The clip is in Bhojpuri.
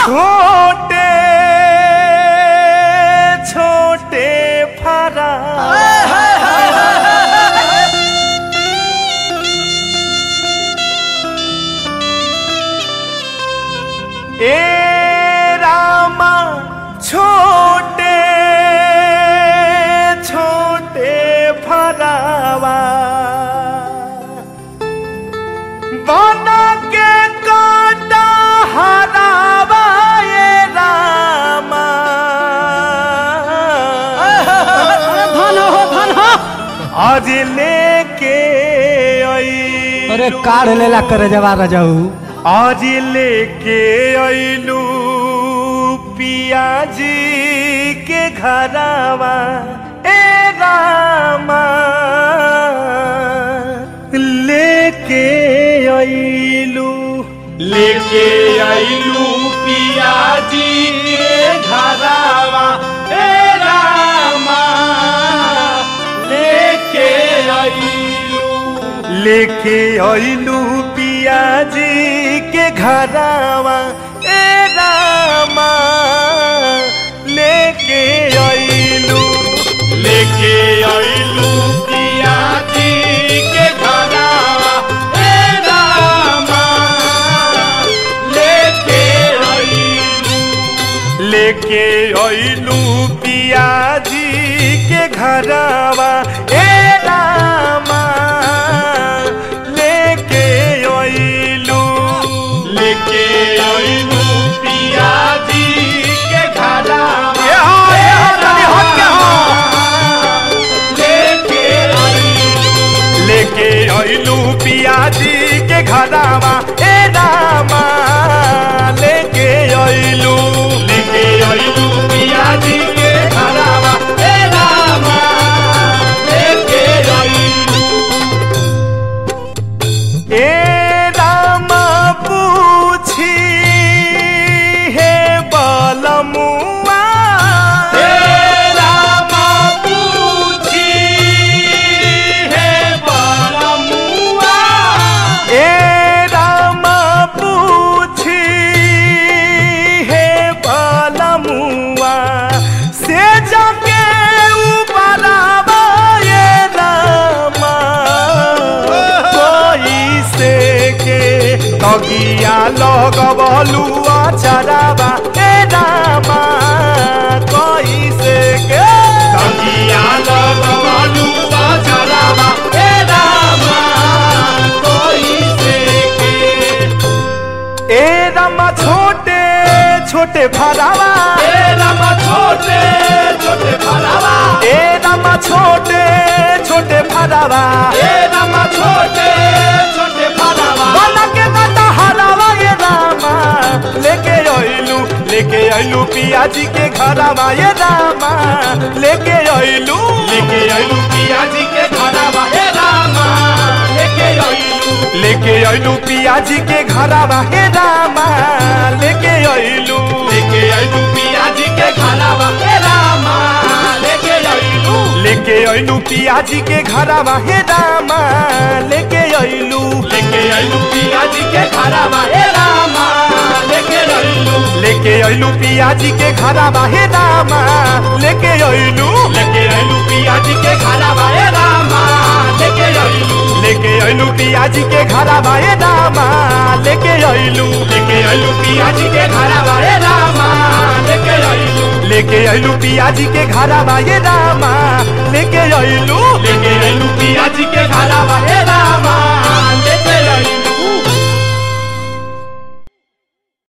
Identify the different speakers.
Speaker 1: छोटे छोटे फरा ए रामा छोटे छोटे फरावा बना के काटा हरावा ये रामा
Speaker 2: धन हो धन हो
Speaker 1: आज लेके आई
Speaker 2: अरे काढ़ लेला करे जवा रजाऊ
Speaker 1: आज लेके आइलू पियाजी के घरावा ए रामा लेके आइलू
Speaker 3: लेके आइलू पियाजी के घरावा ए रामा लेके आइलू
Speaker 1: लेके आइलू पियाजी के घरावा ए रामा लेके आइलू
Speaker 3: लेके आइलू पियाजी के घरावा ए रामा लेके आइलू
Speaker 1: लेके आइलू पियाजी के घरावा ए रामा लेके आइलू
Speaker 3: लेके आइलू पियाजी के घरावा
Speaker 1: ये हो, ये हो, तनी हट के हो।
Speaker 3: लेके आइलू
Speaker 1: लेके आइलू पियाजी के घरावा ए रामा लेके आइलू
Speaker 3: लेके आइलू पियाजी के घरावा ए रामा लेके आइलू
Speaker 1: ए रामा पूछी हे बलमुआ
Speaker 3: हे रामा पूछी हे बालमुआ
Speaker 1: ए रामा पूछी हे बलमुआ से जाके उबरावा ये रामा कोई से के तगिया लगबलू अचरावा ए रामा कोई से के
Speaker 3: तकिया लगवालू बाजरावा हे रामा कोई से के
Speaker 1: ए रामा छोटे छोटे फरावा
Speaker 3: हे रामा छोटे छोटे भरावा
Speaker 1: ए रामा छोटे छोटे फरावा
Speaker 3: हे रामा छोटे छोटे भरावा
Speaker 1: बना के काटा हरावा ये रामा लेके आइलू लेके आइलू पियाजी के घरावा ये रामा लेके आइलू
Speaker 3: लेके आइलू पियाजी के घरावा हे रामा लेके आइलू
Speaker 1: लेके आइलू पियाजी के घरावा हे रामा लेके आइलू
Speaker 3: लेके आइलू पियाजी के घरावा हे रामा लेके आइलू
Speaker 1: लेके आइलू पियाजी के घरावा हे रामा लेके आइलू
Speaker 3: लेके आइलू पियाजी के घरावा हे रामा लेके आइलू
Speaker 1: लेके आइलू पियाजी के घरावा हे रामा लेके आइलू
Speaker 3: लेके आइलू पियाजी के घरावा हे रामा लेके आइलू
Speaker 1: लेके आइलू पियाजी के घरावा हे रामा लेके आइलू
Speaker 3: लेके आइलू पियाजी के घरावा हे रामा लेके आइलू
Speaker 1: लेके आइलू पियाजी के घरावा हे रामा लेके आइलू